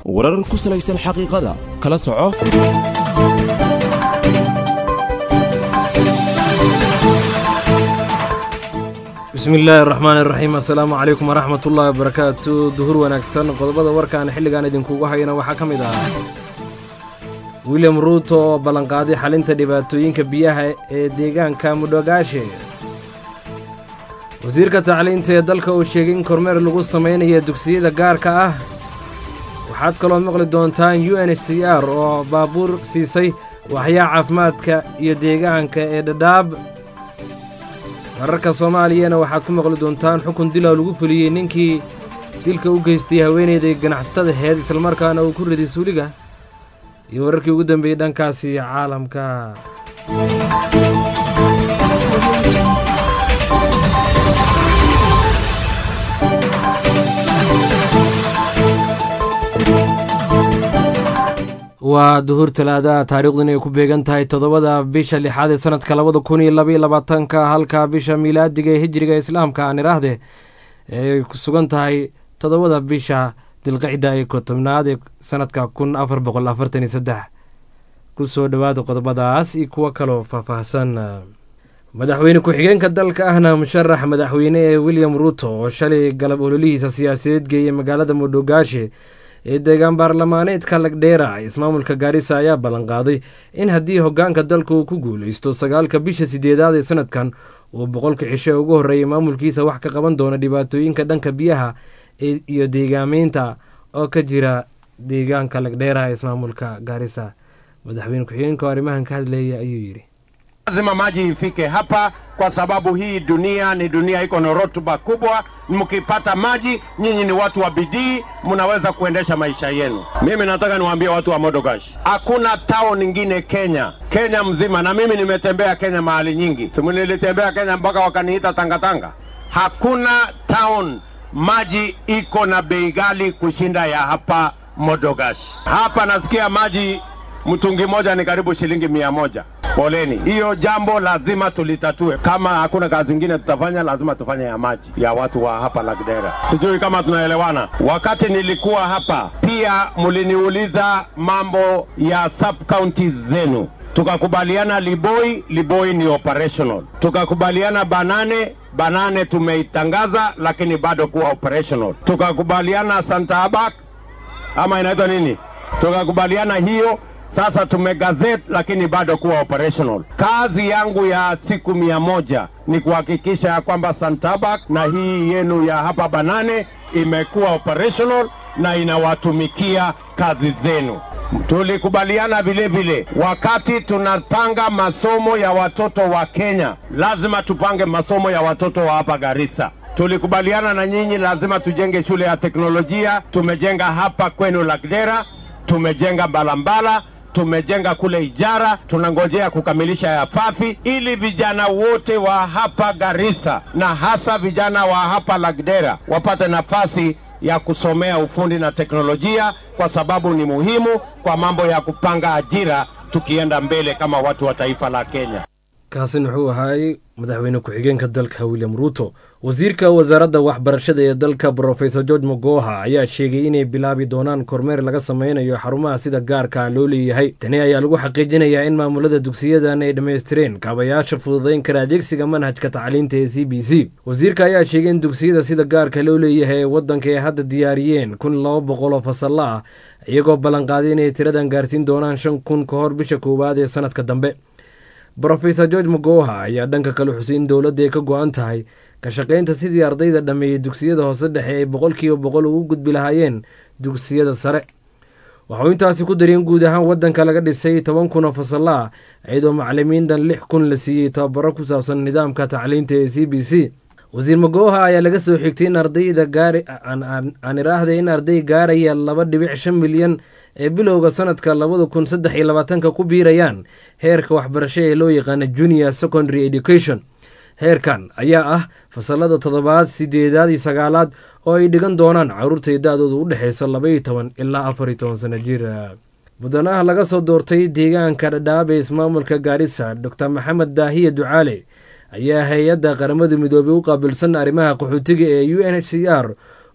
warar ku salaysan xaqiiqada kala soco bismi illaahi araxmaan iraxiim assalaamu calaykum waraxmat ullaahi wabarakaatu duhur wanaagsan qodobada warkaan xilligan idinkugu hayana waxaa ka mid ah william ruuto oo ballanqaaday xalinta dhibaatooyinka biyaha ee deegaanka mudhogaashe wasiirka tacliinta ee dalka uu sheegay in kormeer lagu samaynayo dugsiyada gaarka ah waxaad kaloo maqli doontaan u n h c r oo baabuur siisay waxyaa caafimaadka iyo deegaanka ee dhadhaab wararka soomaaliyana waxaad ku maqli doontaan xukun dilaw lagu fuliyey ninkii dilka u geystay haweenayda ganacsatada heed islamarkaana uu ku riday suuliga iyo wararkii ugu dambeeyey dhankaasi caalamka waa duhur talaadaha taariikhdun ay ku beegan tahay toddobada bisha lixaad ee sanadka labada kun iyo labaiyo labaatanka halka bisha miilaadiga ee hijriga islaamka aan idhaahde ay ku sugan tahay toddobada bisha dilqicda ee kotobnaad ee sanadka kun afar boqol afartan iyo saddex ku soo dhowaada qodobadaas iyo kuwo kaloo faahfaahsan madaxweyne ku-xigeenka dalka ahna musharax madaxweyne ee william ruuto oo shalay galab ololihiisa siyaasadeed geeyey magaalada mudhogaashe ee deegaan baarlamaaneedka lagdheera ismaamulka gaarisa ayaa ballanqaaday in haddii hoggaanka dalka uu ku guulaysto sagaalka bisha sideedaad ee sanadkan uu boqolka cisho ugu horreeyay maamulkiisa wax ka qaban doono dhibaatooyinka dhanka biyaha iyo deegaameynta oo ka jira deegaanka lagdheera ee ismaamulka gaarisa madaxweyne ku-xigeenka oo arrimahan ka hadleeya ayuu yidhi lazima maji ifike hapa kwa sababu hii dunia ni dunia iko na rotuba kubwa. Mkipata maji, nyinyi ni watu wa bidii, mnaweza kuendesha maisha yenu. Mimi nataka niwaambie watu wa Modogash, hakuna town ingine Kenya, Kenya mzima, na mimi nimetembea Kenya mahali nyingi, simu nilitembea Kenya mpaka wakaniita tangatanga. Hakuna town maji iko na bei ghali kushinda ya hapa Modogash. Hapa nasikia maji mtungi moja ni karibu shilingi mia moja. Poleni, hiyo jambo lazima tulitatue. Kama hakuna kazi ingine tutafanya, lazima tufanye ya maji ya watu wa hapa Lagdera. Sijui kama tunaelewana. Wakati nilikuwa hapa pia mliniuliza mambo ya sub counties zenu, tukakubaliana Liboi, Liboi ni operational. Tukakubaliana Banane, Banane tumeitangaza lakini bado kuwa operational. Tukakubaliana Santa Abak ama inaitwa nini, tukakubaliana hiyo sasa tumegazet lakini bado kuwa operational. Kazi yangu ya siku mia moja ni kuhakikisha ya kwamba Santabak na hii yenu ya hapa Banane imekuwa operational na inawatumikia kazi zenu. Tulikubaliana vile vile, wakati tunapanga masomo ya watoto wa Kenya, lazima tupange masomo ya watoto wa hapa Garissa. Tulikubaliana na nyinyi, lazima tujenge shule ya teknolojia. Tumejenga hapa kwenu Lagdera, tumejenga Mbalambala, tumejenga kule Ijara, tunangojea kukamilisha ya Fafi ili vijana wote wa hapa Garissa na hasa vijana wa hapa Lagdera wapate nafasi ya kusomea ufundi na teknolojia, kwa sababu ni muhimu kwa mambo ya kupanga ajira tukienda mbele kama watu wa taifa la Kenya. kaasin wuxuu ahaay madaxweyne ku-xigeenka dalka william ruuto wasiirka wasaaradda waxbarashada ee dalka brofesor george mogoha ayaa sheegay inay bilaabi doonaan kormeer laga sameynayo xarumaha sida gaarka loo leeyahay tani ayaa lagu xaqiijinayaa in maamulada dugsiyadan ay dhammaystireen kaabayaasha fududayn kara adeegsiga manhajka tacliinta ee c b c wasiirka ayaa sheegay in dugsiyada sida gaarka loo leeyahay ee waddanka ay hadda diyaariyeen kun laba boqol oo fasalla ah iyagoo ballanqaaday inay tiradan gaarsiin doonaan shan kun ka hor bisha koowaad ee sanadka dambe brofesor george mogoha ayaa dhanka kale xusay in dowladda ay ka go-an tahay ka shaqaynta sidii ardayda dhammeeyey dugsiyada hoose dhexe ay boqolkiiba boqol ugu gudbi lahaayeen dugsiyada sare waxuu intaasi ku dariyeen guud ahaan waddanka laga dhisay toban kun oo fasalla ah iyadoo macalimiin dhan lix kun la siiyey tababaro ku saabsan nidaamka tacliinta ee c b c wasiir magoha ayaa laga soo xigtay in ardayda gaari aan iraahday in arday gaaraya laba dhibic shan milyan ee bilowga sanadka labada kun saddex iyo labaatanka ku biirayaan heerka waxbarasho ee loo yaqaana junior secondary education heerkan ayaa ah fasalada toddobaad sideedaad iyo sagaalaad oo ay dhigan doonaan caruurtay da-dooda u dhexeysa labaiyo toban ilaa afar iyo toban sano jir mudanaha laga soo doortay deegaanka dhadhaab ee ismaamulka gaarisa doctor maxamed daahiye ducaale ayaa hay-adda qaramada midoobey u qaabilsan arrimaha qaxootiga ee u n h c r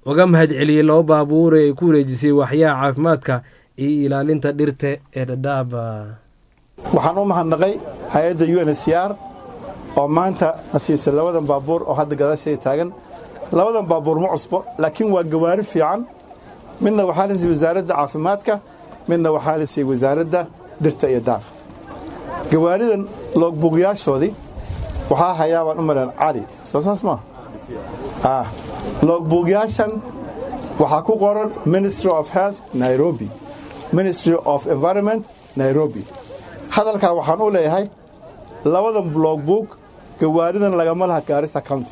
uga mahad celiyey laba baabuur ee ay ku wareejisay waxyaha caafimaadka iyo ilaalinta dhirta ee dhadhaaba waxaan u mahadnaqay hay-adda u n h c r oo maanta na siisay labadan baabuur oo hadda gadaasheeda taagan labadan baabuur ma cusbo laakiin waa gawaari fiican midna waxaa la siiyey wasaaradda caafimaadka midna waxaa la siiyey wasaaradda dhirta iyo daaqa gawaaridan loogbuugyaashoodii waxaa hayaa baan u maleen cali soo saas maa loogbuugyaashan waxaa ku qoran ministry of health nairobi ministry of environment nairobi hadalkaa waxaan u leeyahay labadan logbook gawaaridan lagama laha gaarisa county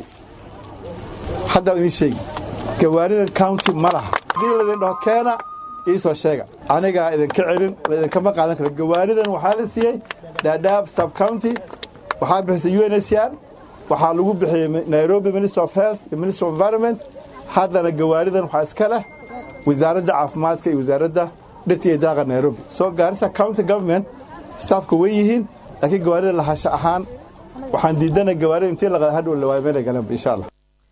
hadda idiin sheegi gawaaridan county ma laha haddii laydin dhaho keena ii soo sheega anigaa idinka celin laydinkama qaadan karo gawaaridan waxaa la siiyey dhaadhaab sub county waxaa bixisay u n h c r waxaa lagu bixiyey nairobi minister of health iyo minister of environment haddana gawaaridan waxaa iska leh wasaaradda caafimaadka iyo wasaaradda dhirta iyo daaqa nairobi soo gaarisa county government staafka way yihiin laakiin gawaarida lahasho ahaan waxaan diidana gawaarida intii la hadhow lawaayo meelay galanba insha allah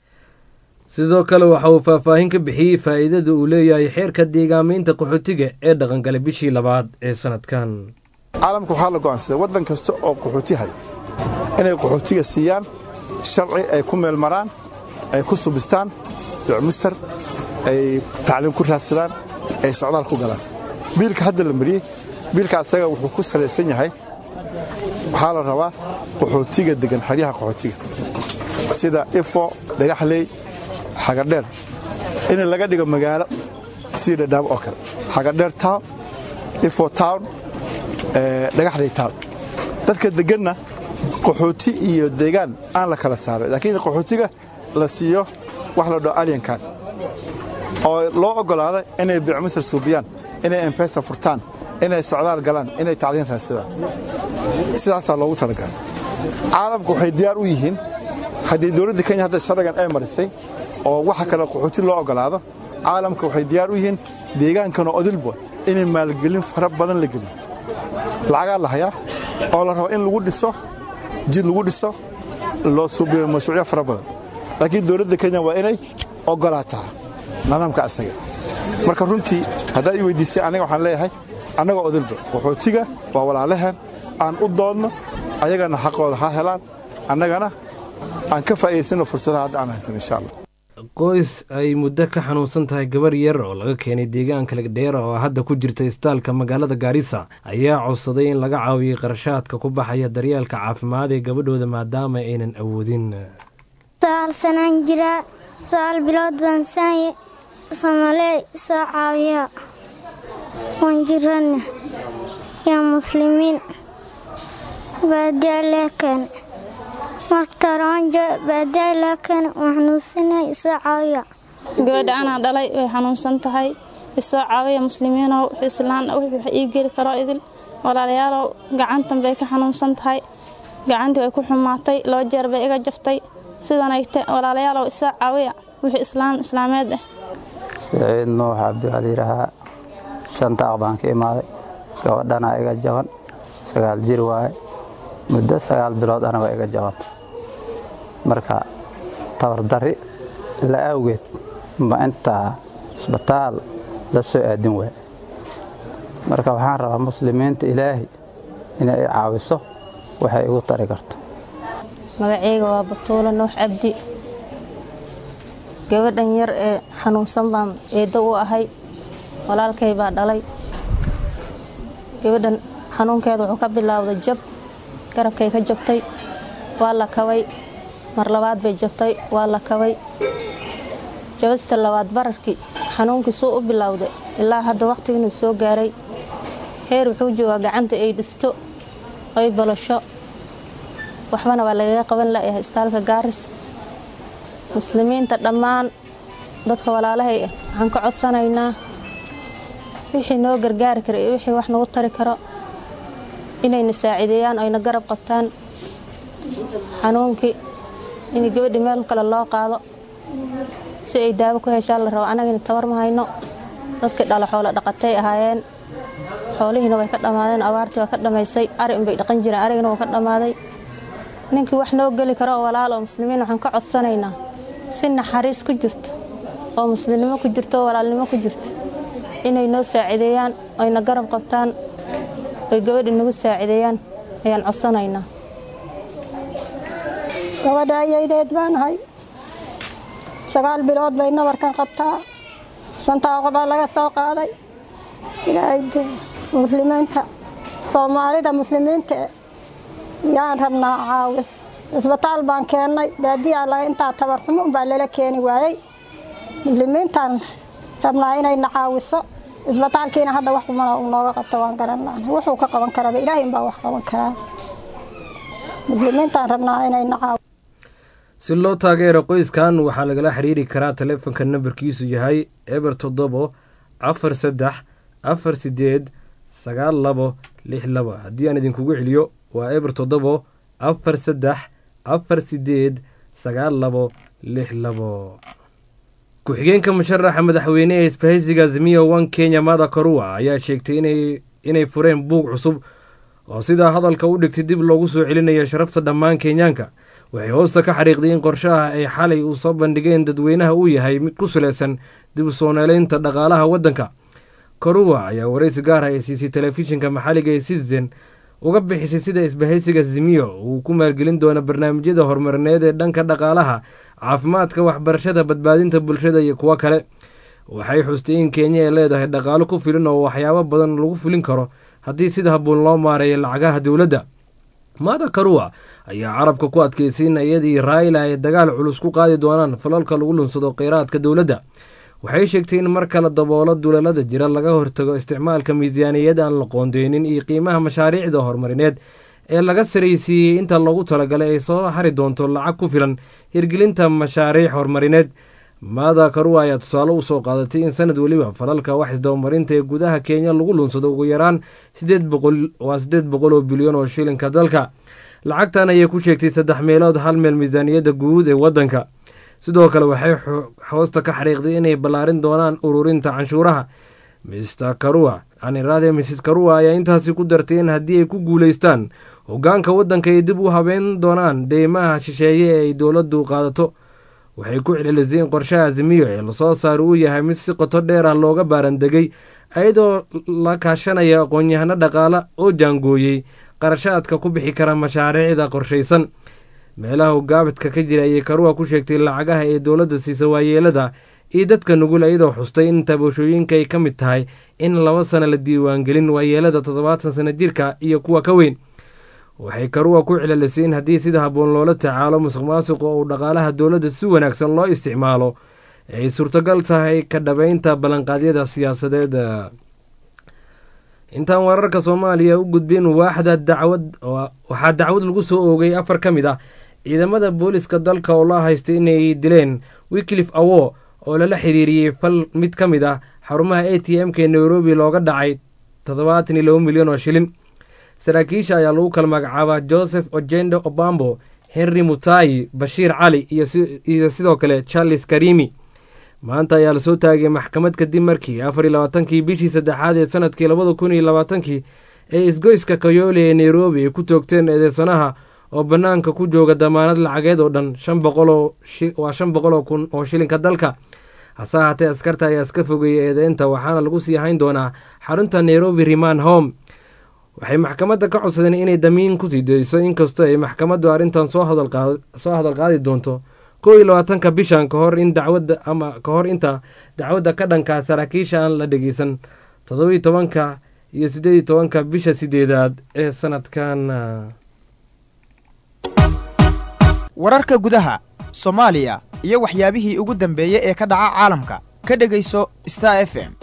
sidoo kale waxa uu faahfaahin ka bixiyey faa'iidada uu leeyahay xeerka deegaamaynta qaxootiga ee dhaqangalay bishii labaad ee sanadkan caalamka waxaa la go'aansaday waddan kasta oo qaxooti hay inay qaxootiga siiyaan sharci ay ku meel maraan ay ku subistaan ducmustar ay tacliim ku raadsadaan ay socdaal ku galaan biilka hadda la mariyey biilka asaga wuxuu ku salaysan yahay waxaa la rabaa qaxootiga degan xeryaha qaxootiga sida ifo dhagaxley xagadheer in laga dhigo magaalo sidii dhadhaabo oo kale xagadheer town ifo town dhagaxley town dadka deganna qaxooti iyo deegaan aan la kala saaray laakiin qaxootiga la siiyo wax la dhaho alyankan oo loo oggolaada inay bicmisar suubiyaan inay embesa furtaan inay socdaal galaan inay tacliin raadsadaan sidaasaa loogu talagalay caalamku waxay diyaar u yihiin haddii dowladda kenya hadda sharcigan ay marisay oo waxa kale qaxooti loo oggolaado caalamka waxay diyaar u yihiin deegaankan oo odilba inay maalgelin fara badan la geliyo lacagaa la hayaa oo la rabo in lagu dhiso jid lagu dhiso loo suubiyo mashruucyo fara badan laakiin dowladda kenya waa inay oggolaataa nidaamka asaga marka runtii haddaad ii weydiisay aniga waxaan leeyahay annagoo odilba qaxootiga waa walaalaheen aan u doodno ayagana xaqooda ha helaan annagana aan ka faa'iidaysano fursadaha hadda aan haysan insha allah qoys ay muddo ka xanuunsan tahay gabar yar oo laga keenay deegaanka legdheera oo hadda ku jirta isbitaalka magaalada gaarisa ayaa codsaday in laga caawiyey qarashaadka ku baxaya daryeelka caafimaad ee gabadhooda maadaama aynan awoodin sagaal sanaan jiraa sagaal bilood baan saanye soomaaliya soo caawiya waan jirana yaa muslimiin baadiyaa lee keene marka raanjo baadiyaa lee keene waan xanuunsanay isoo caawiya gabadha anaa dhalay way xanuunsan tahay isoo caawiya muslimiinow islaan wax ii geli karo idil walaalayaalow gacantan bay ka xanuunsan tahay gacantii way ku xumaatay laba jeer bay iga jaftay sidanayte walaalayaalow isoo caawiya wixii islaam islaameed ah siciid nuux cabdi waxaa layidhaahaa shantaaq baan ka imaaday gabadhana iga jaban sagaal jir waaye muddo sagaal bilood ana waa iga jaban marka tabardarri la awgeed ma intaa isbitaal la soo aadin waay marka waxaan rabaa muslimiinta ilaahay inay i caawiso waxay igu tari karto magaceyga waa batuula nuux cabdi gabadhan yar ee xanuunsan baan eeddo u ahay walaalkay baa dhalay gabadhan xanuunkeeda wuxuu ka bilaawday jab garabkay ka jabtay waa la kabay mar labaad bay jabtay waa la kabay jabasta labaad bararkii xanuunkii suu u bilowday ilaa hadda wakhtigiinuu soo gaaray heer wuxuu joogaa gacanta ay dhisto ay balasho waxbana waa lagaga qaban la'yahay istaalka gaaris muslimiinta dhammaan dadka walaalahay ah waxaan ka codsanaynaa wixii noo gargaari kara iyo wixii wax nagu tari karo inayna saaciideeyaan ayna garab qabtaan xanuunkii in gabadhi meel kale loo qaado si ay daawo ku heshaan la rabo annagina tabar ma hayno dadkii dhala xoolo dhaqatay ahaayeen xoolihiina way ka dhammaadeen abaartii waa ka dhammaysay ari unbay dhaqan jireen arigina wuu ka dhammaaday ninkii wax noo geli karo oo walaal oo muslimiin waxaan ka codsanaynaa si naxariis ku jirto oo muslimnimo ku jirto oo walaalnimo ku jirto inay noo saacideeyaan ayna garab qabtaan oy gabadha nagu saacideeyaan ayaan codsanaynaa gabadha ayaydeed baanahay sagaal bilood bay nabarkan qabtaa shantaa qobaa laga soo qaaday ilaahay dee muslimiinta soomaalida muslimiinta yaan rabnaa caawis isbitaal baan keennay baadiyaa laga intaa tabarxumo unbaa lala keeni waayey muslimiintaan rabnaa inayna caawiso isbitaalkiina hadda wax kumana uu nooga qabto waan garan laana wuxuu ka qaban karaba ilaahay baa wax qaban karaa muslimiintaan rabnaa inayna caawiso si loo taageero qoyskan waxaa lagala xiriiri karaa taleefonka nambarkiisu yahay eber toddobo afar saddex afar sideed sagaal labo lix laba haddii aan idinkugu celiyo waa eber toddobo afar saddex afar sideed sagaal labo lix labo ku-xigeenka musharaxa madaxweyne ee isbahaysiga azimiyo one kenya mada karua ayaa sheegtay inay fureen buug cusub oo sidaa hadalka u dhigtay dib loogu soo celinayo sharafta dhammaan kenyaanka waxay hoosta ka xariiqday in qorshaha ay xalay uu soo bandhigeen dadweynaha uu yahay mid ku salaysan dib u soo neeleynta dhaqaalaha waddanka karuwa ayaa waraysi gaar ah ay siisay telefishinka maxalliga ee citizen uga bixisay sida isbahaysiga zimiyo uu ku maalgelin doono barnaamijyada horumarineed ee dhanka dhaqaalaha caafimaadka waxbarashada badbaadinta bulshada iyo kuwo kale waxay xustay in kenya ay leedahay dhaqaalo ku filin oo waxyaabo badan lagu fulin karo haddii sida habboon loo maareeyo lacagaha dowladda maada karuwa ayaa carabka ku adkeysay in iyadii raayla ay dagaal culus ku qaadi doonaan falalka lagu lunsado kheyraadka dowladda waxay sheegtay in mar kale daboolo dulalada jira laga hortago isticmaalka miisaaniyad aan la qoondeynin iyo qiimaha mashaariicda horumarineed ee laga saraysiiyey inta loogu talagalay ay soo hari doonto lacag ku filan hirgelinta mashaariic horumarineed maada karuwa ayaa tusaale usoo qaadatay in sanad weliba falalka wax isdabamarinta ee gudaha kenya lagu lunsado ugu yaraan waa siddeed boqol oo bilyan oo shilinka dalka lacagtan ayay ku sheegtay saddex meelood hal meel miisaaniyadda guud ee waddanka sidoo kale waxay hoosta ka xariiqday inay ballaarin doonaan ururinta canshuuraha mr karua aniraade mrs karua ayaa intaasi ku dartay in haddii ay ku guulaystaan hoggaanka waddanka ay dib u habeyn doonaan deymaha shisheeye ee ay dowladdu qaadato waxay ku celcelisay in qorshaha azimiyo ee lasoo saari uu yahay mid si qoto dheer ah looga baarandegay iyadoo la kaashanaya aqoon-yahano dhaqaale oo jaangooyey qarashaadka ku bixi kara mashaariicda qorshaysan meelaha gaabadka ka jira ayay karuwa ku sheegtay lacagaha ee dowladda siisa waayeelada iyo dadka nugul iyadoo xustay in taboshooyinka ay ka mid tahay in laba sano la diiwaangelin waayeelada toddobaatan sano jirka iyo kuwa ka weyn waxay karuwa ku celcelisay in haddii sida habboon loola tacaalo musuq maasuqa uu dhaqaalaha dowladda si wanaagsan loo isticmaalo ay suurtagal tahay ka dhabeynta ballanqaadyada siyaasadeed intaan wararka soomaaliya u gudbin waaxda dacwad waxaa dacwad lagu soo oogay afar ka mid ah ciidamada booliska dalka oo la haystay inay dileen wiklif awo oo lala xiriiriyey fal mid ka mid ah xarumaha a t m-ka ee nairobi looga dhacay toddobaatan iyo laba milyan oo shilin saraakiisha ayaa lagu kala magacaabaa joseph ojendo obambo henry mutayi bashiir cali iyo sidoo kale charles karimi maanta ayaa lasoo taagay maxkamad kadib markii afar iyo labaatankii bishii saddexaad ee sanadkii labada kun iyo labaatankii ee isgoyska kayoole ee nairobi ay ku toogteen eedeysanaha oo bannaanka ku jooga damaanad lacageed oo dhan shan boqoloo waa shan boqol oo kun oo shilinka dalka hase ahaatee askarta ayaa iska fogeeyay eedeynta waxaana lagu sii hayn doonaa xarunta nairobi riman home waxay maxkamadda ka codsadeen inay damiin kusii dayso inkastoo ay maxkamaddu arrintan soo hadal qaadi doonto kow iyo labaatanka bishan ka hor in dacwadda ama ka hor inta dacwadda ka dhankaa saraakiisha aan la dhegeysan toddobiyo tobanka iyo siddeed iyo tobanka bisha sideedaad ee sanadkan wararka gudaha soomaaliya iyo waxyaabihii ugu dambeeyey ee ka dhaca caalamka ka dhegayso star f m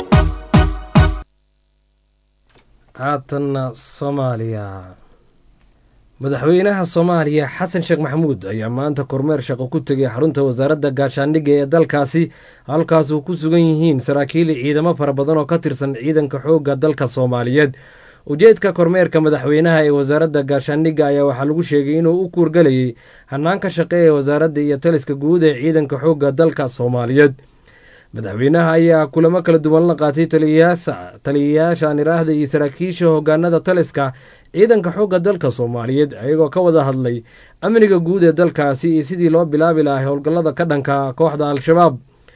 haatanna soomaaliya madaxweynaha soomaaliya xasan sheekh maxamuud ayaa maanta kormeer shaqo ku tegay xarunta wasaaradda gaashaandhigga ee dalkaasi halkaas uu ku sugan yihiin saraakiil ciidamo fara badan oo ka tirsan ciidanka xoogga dalka soomaaliyeed ujeedka kormeerka madaxweynaha ee wasaaradda gaashaandhigga ayaa waxaa lagu sheegay inuu u kuurgalayay hanaanka shaqe ee wasaaradda iyo taliska guud ee ciidanka xoogga dalka soomaaliyeed madaxweynaha ayaa kulamo kala duwan la qaatay taliyayaasha aniraahda iyo saraakiisha hogaanada taliska ciidanka xoogga dalka soomaaliyeed ayagoo ka wada hadlay amniga guud ee dalkaasi iyo sidii loo bilaabi lahaa howlgallada ka dhanka kooxda al-shabaab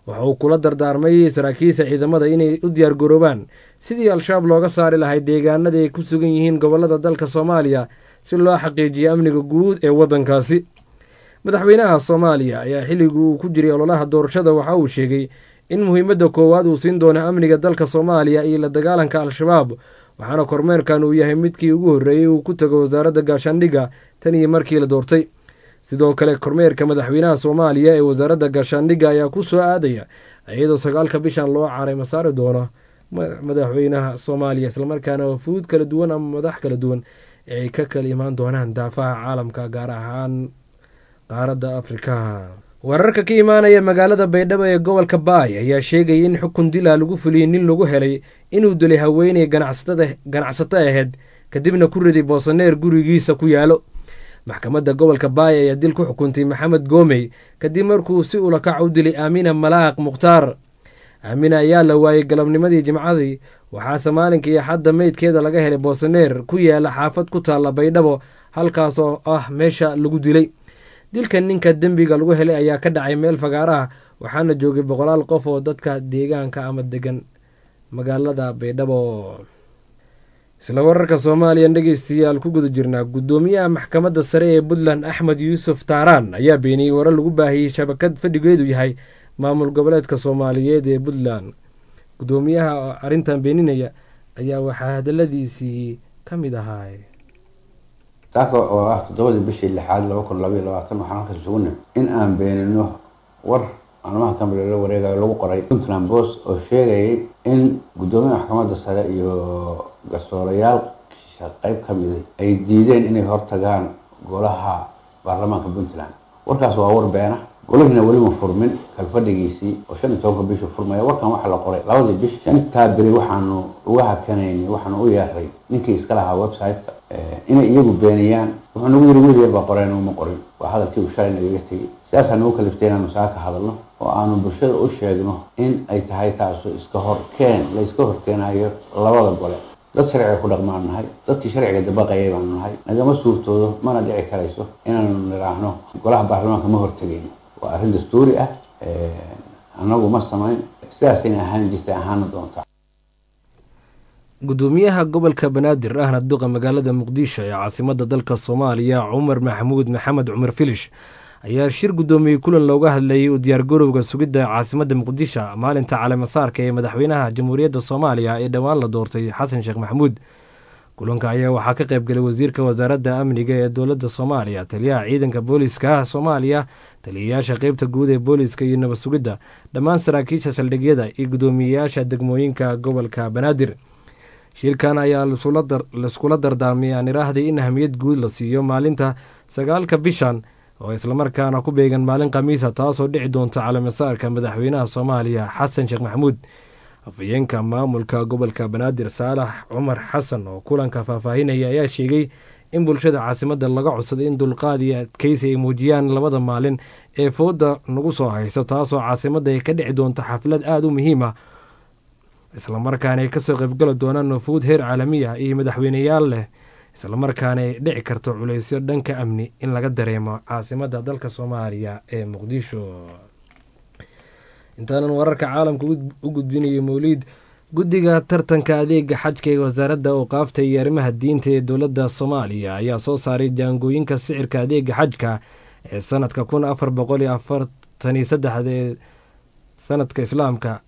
waxa uu kula dardaarmay saraakiisha ciidamada inay u diyaargaroobaan sidii al-shabaab looga saari lahay deegaanada ay ku sugan yihiin gobolada dalka soomaaliya si loo xaqiijiyo amniga guud ee waddankaasi madaxweynaha soomaaliya ayaa xilligii uu ku jiray ololaha doorashada waxa uu sheegay in muhiimadda koowaad uu siin doono amniga dalka soomaaliya iyo la dagaalanka al-shabaab waxaana kormeerkan uu yahay midkii ugu horreeyey uu ku tago wasaaradda gaashaandhigga tan iyo markii la doortay sidoo kale kormeerka madaxweynaha soomaaliya ee wasaaradda gaashaandhigga ayaa ku soo aadaya iyadoo sagaalka bishan loo caray masaari doono madaxweynaha soomaaliya islamarkaana wafuud kala duwan ama madax kala duwan ee ay ka kala imaan doonaan daafaha caalamka gaar ahaan qaaradda afrika wararka ka imaanaya magaalada baydhabo ee gobolka baay ayaa sheegaya in xukun dila lagu fuliyey nin lagu helay inuu dilay haweeney ganacsato ahayd kadibna ku riday boosaneer gurigiisa ku yaalo maxkamadda gobolka baay ayaa dil ku xukuntay maxamed goomey kadib markuu si ulakac u dilay aamina malaaq mukhtaar aamina ayaa la waayey galabnimadii jimcadii waxaase maalinkii axadda meydkeeda laga helay boosaneer ku yaala xaafad ku taalla baydhabo halkaas oo ah meesha lagu dilay dilka ninka dembiga lagu helay ayaa ka dhacay meel fagaaraha waxaana joogay boqolaal qof oo dadka deegaanka ama degan magaalada baydhabo isla wararka soomaaliya dhegeystayaal ku guda jirnaa guddoomiyaha maxkamadda sare ee puntland axmed yuusuf taaraan ayaa beeniyey warar lagu baahiyey shabakad fadhigeedu yahay maamul goboleedka soomaaliyeed ee puntland guddoomiyaha arrintan beeninaya ayaa waxaa hadaladiisii ka mid ahaa taaka oo ah toddobadii bishii lixaad laba kun labaiyo labaatan waxaan halkaas suguna in aan beenino war maalmaha kamida la wareegayo lagu qoray puntland post oo sheegayay in guddoomiyaha maxkamadda sare iyo garsoorayaasha qeyb ka mida ay diideen inay hortagaan golaha baarlamaanka puntland warkaas waa war beena golahiina welima furmin kalfadhigiisii oo shan iyo tobanka bishu furmaya warkan waxaa la qoray labadii bish shantaa beri waxaanu uga hakanayni waxaanu u yeeray ninkii iska lahaa website-ka inay iyagu beeniyaan wuxuu nagu yiri wiil yar baa qoreen uma qorin waa hadalkii uu shalay nagaga tegey sidaas nagu kaliftay inaanu saa ka hadalno oo aanu bulshada u sheegno in ay tahay taasu iska horkeen la iska horkeenayo labada gole dad sharciga ku dhaqmaan nahay dadkii sharciga dabaqayay baanu nahay nagama suurtoodo mana dhici karayso inaanu nidhaahno golaha baarlamaanka ma hortegayno waa arrin dastuuri ah annagu ma samayn sidaasayna ahaan jirtay ahaana doontaa guddoomiyaha gobolka banaadir ahna duqa magaalada muqdisho ee caasimada dalka soomaaliya cumar maxamuud maxamed cumar filish ayaa shir guddoomiyey kulan looga hadlayay u diyaargarowga sugidda caasimadda muqdisho maalinta caleemasaarka ee madaxweynaha jamhuuriyadda soomaaliya ee dhowaan la doortay xasan sheekh maxamuud kulanka ayaa waxaa ka qayb galay wasiirka wasaaradda amniga ee dowladda soomaaliya taliyaha ciidanka booliska soomaaliya taliyayaasha qeybta guud ee booliska iyo nabad sugidda dhammaan saraakiisha saldhigyada iyo guddoomiyeyaasha degmooyinka gobolka banaadir shirkan ayaa laiskula dardaarmay aan iraahday in ahamiyad guud la siiyo maalinta sagaalka bishan oo islamarkaana ku beegan maalin khamiisa taasoo dhici doonta caleemasaarka madaxweynaha soomaaliya xasan sheekh maxamuud afhayeenka maamulka gobolka banaadir saalax cumar xasan oo kulanka faahfaahinaya ayaa sheegay in bulshada caasimadda laga codsaday in dulqaad iyo adkeysi ay muujiyaan labada maalin ee fooda nagu soo hayso taasoo caasimadda ay ka dhici doonto xaflad aada u muhiim ah islamarkaana ay kasoo qaybgali doonaan nufuud heer caalamiya iyo madaxweyneyaal leh islamarkaana ay dhici karto culeysyo dhanka amni in laga dareemo caasimadda dalka soomaaliya ee muqdisho intaanan wararka caalamka u gudbinayo mowliid guddiga tartanka adeega xajka ee wasaaradda awqaafta iyo arrimaha diinta ee dowladda soomaaliya ayaa soo saaray jaangooyinka sicirka adeega xajka ee sanadka kun afar boqol iyo afartan iyo saddexda ee sanadka islaamka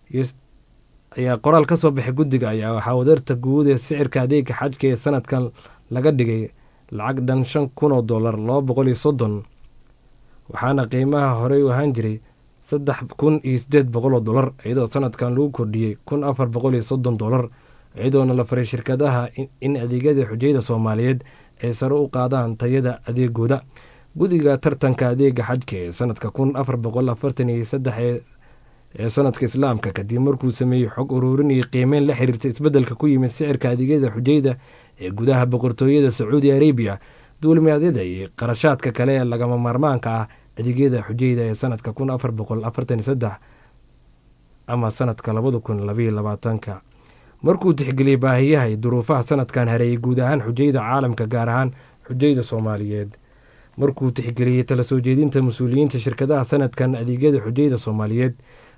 ayaa qoraal ka soo baxay guddiga ayaa waxaa wadarta guud ee sicirka adeega xajka ee sanadkan laga dhigay lacag dhan shan kun oo dollar laba boqol iyo soddon waxaana qiimaha horey u ahaan jiray saddex kun iyo sideed boqol oo dollar iyadoo sanadkan lagu kordhiyey kun afar boqol iyo soddon dollar iyadoona la faray shirkadaha in adeegyada xujayada soomaaliyeed ay sare u qaadaan tayada adeegooda guddiga tartanka adeega xajka ee sanadka kun afar boqol afartan iyo saddex ee sanadka islaamka kadib markuu sameeyey xog ururin iyo qiimeyn la xiriirta isbeddelka ku yimid sicirka adeegyada xujayda ee gudaha boqortooyada sacuudi arabiya duulimaadyada iyo qarashaadka kale ee lagama maarmaanka ah adeegyada xujayda ee sanadka kun afar boqol afartan iyo saddex ama sanadka labada kun labaiyo labaatanka markuu tixgeliyey baahiyaha iyo duruufaha sanadkan hareeyay guud ahaan xujayda caalamka gaar ahaan xujayda soomaaliyeed markuu tixgeliyey tala soo jeedinta mas-uuliyiinta shirkadaha sanadkan adeegyada xujayda soomaaliyeed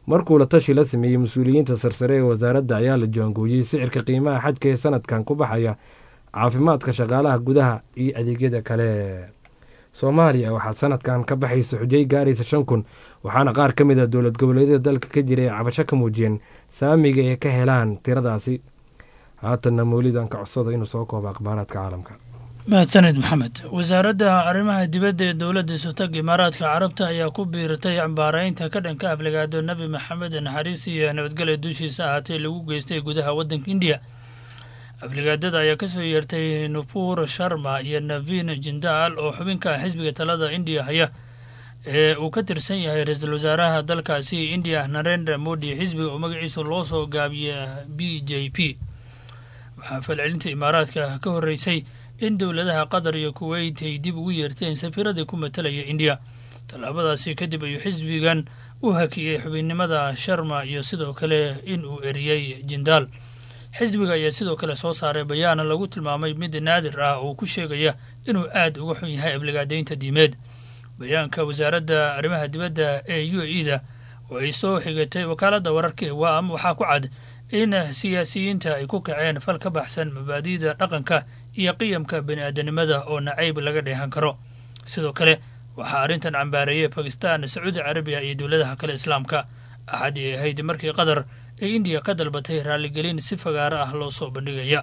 markuu la tashi la sameeyey mas-uuliyiinta sarsare ee wasaaradda ayaa la jaangooyey sicirka qiimaha xajka ee sanadkan ku baxaya caafimaadka shaqaalaha gudaha iyo adeegyada kale soomaaliya waxaa sanadkan ka baxaysa xujay gaaraysa shan kun waxaana qaar ka mid a dowlad goboleedyada dalka ka jira ee cabasho ka muujiyeen saamiga ay ka helaan tiradaasi haatanna mawlidan ka codsada inuu soo koobo akhbaaraadka caalamka mahadsanid maxamed wasaaradda arrimaha dibadda ee dowladda sutag imaaraadka carabta ayaa ku biiratay cambaaraynta ka dhanka aflagaado nebi maxamed naxariis iyo nabadgelya dushiisa ahaatee lagu geystay gudaha waddanka indiya aflagaadada ayaa kasoo yeertay nufur sharma iyo navin jindaal oo xubinka xisbiga talada indiya haya ee uu ka tirsan yahay ra-iisul wasaaraha dalkaasi indiya narendra modi xisbiga oo magaciisa loo soo gaabiya b j p waxaa falcelinta imaaraadka ka horreysay in dowladaha qatar iyo kuweyt ay dib ugu yeerteen safiiradii ku matalaya indiya tallaabadaasi kadib ayuu xisbigan u hakiyey xubinnimada sharma iyo sidoo kale in uu eriyey jindaal xisbiga ayaa sidoo kale soo saaray bayaana lagu tilmaamay mid naadir ah oo ku sheegaya inuu aad uga xun yahay aflagaadaynta diimeed bayaanka wasaaradda arrimaha dibadda ee u a e da oo ay soo xigatay wakaaladda wararka ee waam waxaa ku cad in siyaasiyiinta ay ku kaceen fal ka baxsan mabaadi'da dhaqanka iyo qiyamka bani aadanimada oo nacayb laga dheehan karo sidoo kale waxaa arrintan cambaareeyey bakistan sacuudi carabiya iyo dowladaha kale islaamka axadii ay ahayd markii qatar ee indiya ka dalbatay raaligelin si fagaaro ah loo soo bandhigaya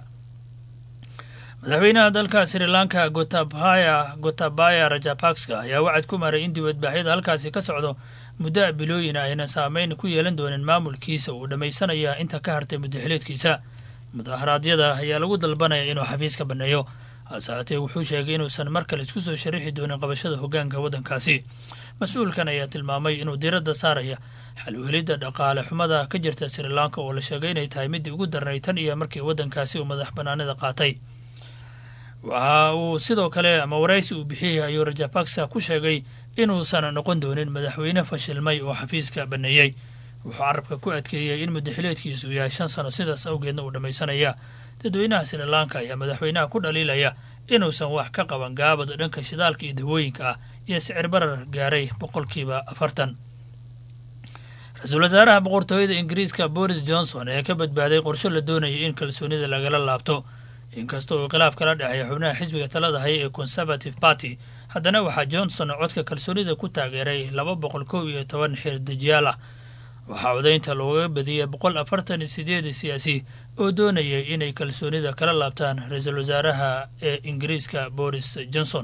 madaxweynaha dalka sri lanka gotabaya gotabaya rajapakska ayaa wacad ku maray in dibadbaaxyada halkaasi ka socdo muddo a bilooyin ayna saameyn ku yeelan doonin maamulkiisa uu dhammaysanaya inta ka hartay muddaxileedkiisa mudaharaadyada ayaa lagu dalbanaya inuu xafiiska banneeyo hase haatee wuxuu sheegay inuusan mar kale isku soo sharixi doonin qabashada hoggaanka waddankaasi mas-uulkan ayaa tilmaamay inuu diiradda saaraya xal u helidda dhaqaale xumada ka jirta sri lanka oo la sheegay inay tahay middii ugu darnay tan iyo markii waddankaasi uu madax bannaanida qaatay waxa uu sidoo kale ama waraysi uu bixiyey ayuu rajapaksa ku sheegay inuusan noqon doonin madaxweyne fashilmay oo xafiiska banneeyey wuxuu carabka ku adkeeyey in muddaxileedkiisu yahay shan sano sidaas awgeedna uu dhammaysanaya dadweynaha sri lanka ayaa madaxweynaha ku dhaliilaya inuusan wax ka qaban gaabada dhanka shidaalka iyo dawooyinka ah iyo sicir barar gaaray boqolkiiba afartan ra-iisul wasaaraha boqortooyada ingiriiska boris johnson ee ka badbaaday qorsho la doonayay in kalsoonida lagala laabto inkasta uu khilaaf kala dhexeeya xubnaha xisbiga talada haya ee conservative party haddana waxaa johnson codka kalsoonida ku taageeray laba boqol kow iyo toban xirdejiyaal ah waxaa codaynta loogaga badiyey boqol afartan iyo sideed siyaasi oo doonayay inay kalsoonida kala laabtaan ra-iisul wasaaraha ee ingiriiska boris johnson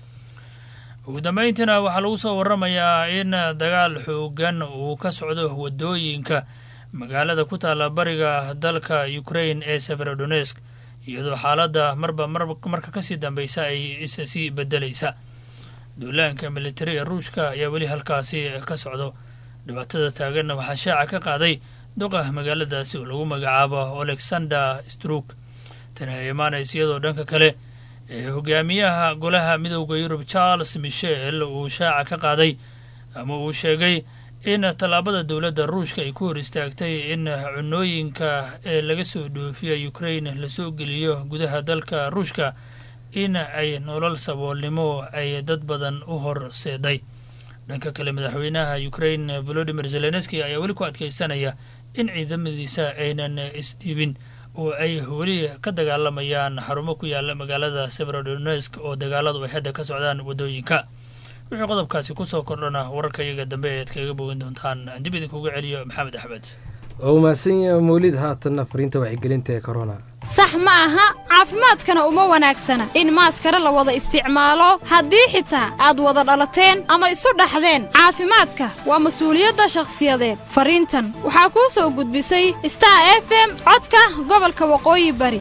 ugu dambeyntiina waxaa lagu soo waramayaa in dagaal xoogan uu ka socdo wadooyinka magaalada ku taalla bariga dalka ukraine ee severodonesk iyadoo xaaladda marba marka kasii dambeysa ay issii bedelaysa duulaanka militari ee ruushka ayaa weli halkaasi ka socdo dhibaatada taaganna waxaa shaaca ka qaaday duqa magaaladaasi oo lagu magacaabo alexander struk tani ay imaanaysa iyadoo dhanka kale ee hogaamiyaha golaha midooda yurub charles michel uu shaaca ka qaaday ama uu sheegay in tallaabada dowladda ruushka ay ku hor istaagtay in cunooyinka ee laga soo dhoofiya ukraine lasoo geliyo gudaha dalka ruushka in ay nolol saboolnimo ay dad badan u horseeday dhanka kale madaxweynaha ukraine volodimir zelenski ayaa weli ku adkeysanaya in ciidamadiisa aynan isdhiibin oo ay weli ka dagaalamayaan xarumo ku yaala magaalada severodonesk oo dagaaladu ay hadda ka socdaan waddooyinka wixii qodobkaasi kusoo kordhana wararka iyaga dambe ead kaga bogan doontaan aan dib idinkuga celiyo maxamed axmed waa u mahadsan yaha mawlid haatanna fariinta wacyigelinta ee korona sax ma aha caafimaadkana uma wanaagsana in maaskara la wada isticmaalo haddii xitaa aad wada dhalateen ama isu dhaxdeen caafimaadka waa mas-uuliyadda shakhsiyadeed fariintan waxaa kuu soo gudbisay star f m codka gobolka waqooyi bari